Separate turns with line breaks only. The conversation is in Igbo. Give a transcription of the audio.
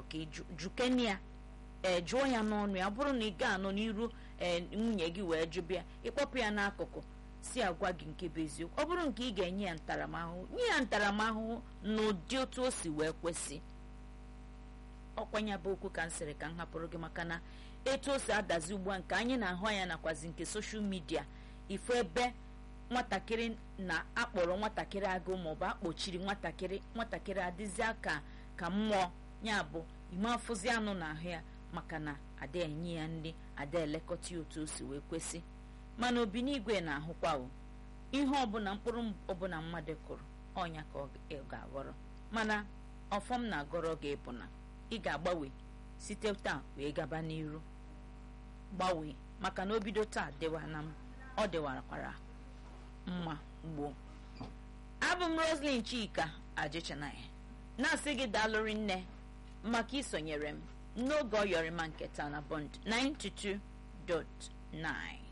ka jukeni ya ee jụọ ya n'ọnụ ya ọ bụrụ na ị ga-anọ n'iru ee nwunye gị wee jụbịa ịkpọpụ ya n'akụkụ si agwa gị nke bụ eziokwu ọ bụrụ nke ị ga-enye ya ntaramahụhụ nye ya ntaramahụhụ n'ụdị otu o si wee kwesị ọkwanya bụ okwu ka m sịrị ka m hapụrụ gị maka na etu o si adazi ugbu a nke anyị na-ahụ anya nakwazi nke soshal midia ifo ebe nwatakịrị na-akpọrọ nwatakịrị agụ maọbụ akpọchiri nwatakịrị nwatakịrị adịzi aka ka mmụọ ya bụ ime afụzi anụ n'ahụ ya maka na ada enye ya nri ada elekọta ya otu o si wee kwesị mana obi n'igwe na-ahụkwa o ihe ọbụla mkpụrụ ọbụla mmadụ kụrụ ọnya ka ọ ga-aghọrọ mana ọfọm na-agọrọ gị bụ na ị ga-agbanwe site taa wee gaba n'iru gbanwee maka na o bido taa dịwana m ọ dịwarakwara mma gboo abụ m roslyn chika ajichanaya na-asị gị daalụrị nne maka isonyere m n'oge ọyọrịma nke taa na bond 92.9